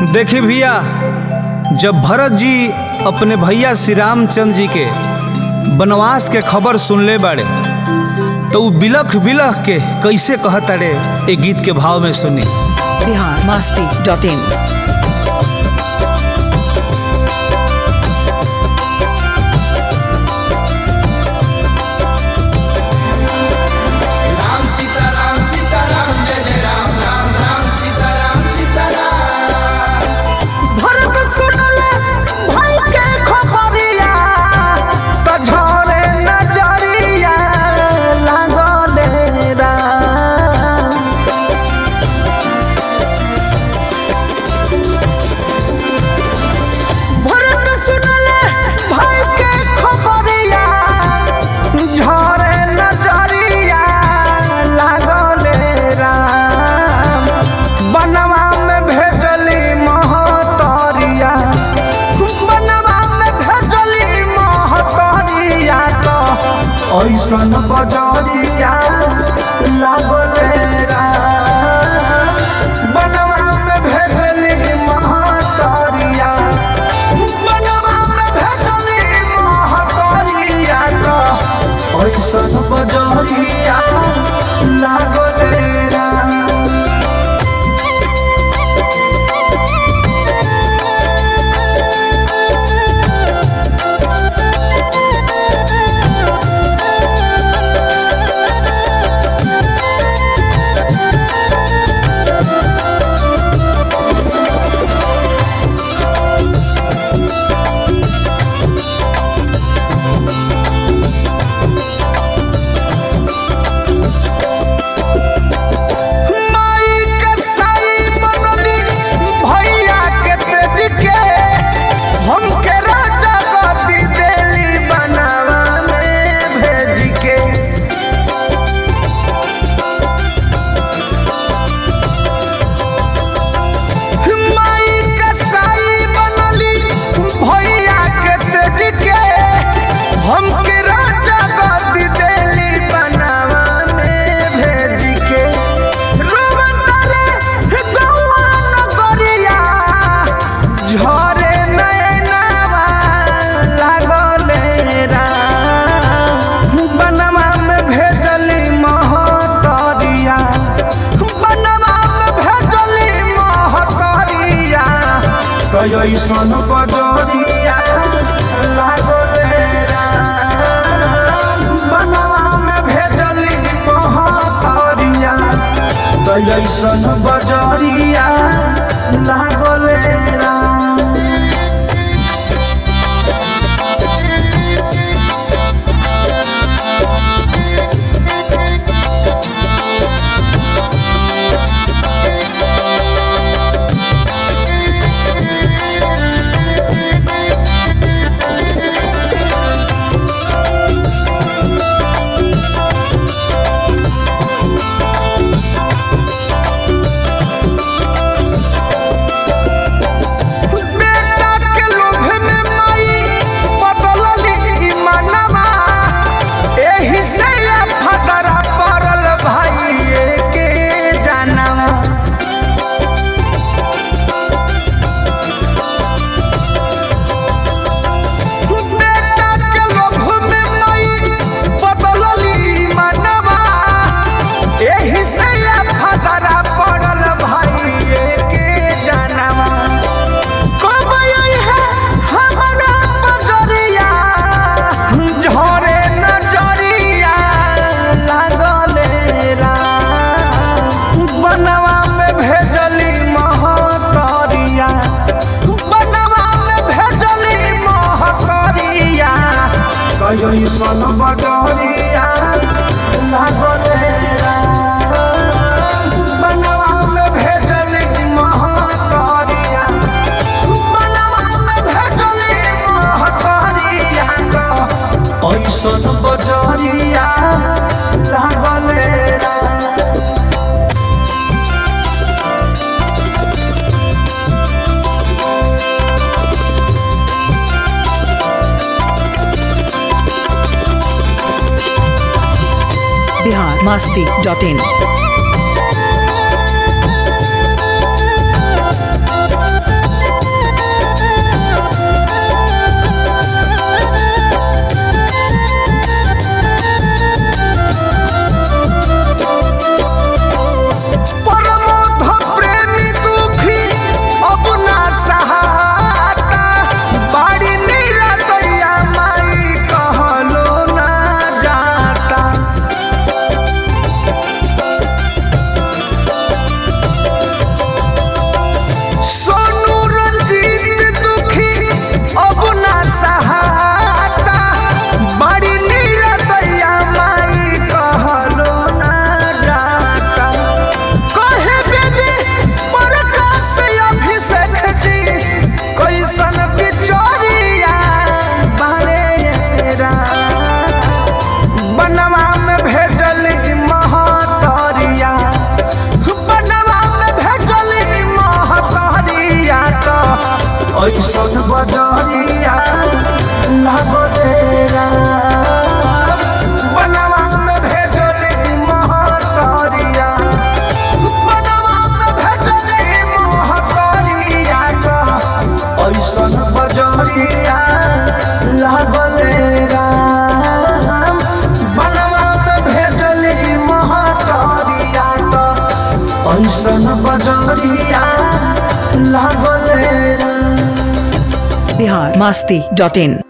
देखी भैया जब भरत जी अपने भैया श्री रामचंद्र जी के वनवास के खबर सुनले बाड़े तो उ बिलख बिलख के कैसे कहताड़े ए गीत के भाव में सुनी बिहार मस्ती डॉट इन राम सीताराम सीताराम जय जय राम राम राम सीताराम सीताराम भरत सुनले भाई के खबरिया त झरे नजरिया लागले राम भरत सुनले भाई के खबरिया झरे नजरिया लागले राम बनवा में भेजली महतरिया बनवा में भेजली महतरिया तो ऐसन बजरिया लागले राम बनवा में भेजली महतरिया बनवा में भेजली महतरिया तो ऐसन बजरिया लागले राम माई के साई बनली भैया के तेज के हमके राजा गति देली बनावा में भेज के माई के साई बनली भैया के तेज के हमके राजा गति देली बनावा में भेज के रोवतारे गौआ नगरिया झरे नैनावा लागले राम बनवा में भेजली महतरिया बनवा में भेजली महतरिया कैसन बजरिया लागले राम बनवा में भेजली महतरिया कैसन बजरिया लागले राम बेटा के लोभ में माई बदलली ईमानवा एही से ये फदरा पड़ल भाई के जानवा बेटा के लोभ में माई बदलली ईमानवा एही से ये फदरा पड़ल भाई के जानवा कब आई है हमारा बजरिया झरे नजरिया लागले राम बनवा में भेजली महतरिया बनवा में भेजली महतरिया कैसन बजरिया लागले राम बनवा में भेजली महतरिया बनवा में भेजली महतरिया तो ऐसन बजरिया लागले राम बिहार मस्ती डॉट इन ऐसन बजरिया लागले राम बनवा में भेजली महतरिया बनवा में भेजली महतरिया का ऐसन बजरिया लागले राम बनवा में भेजली महतरिया का ऐसन बजरिया लागले राम बिहार मस्ती डॉट इन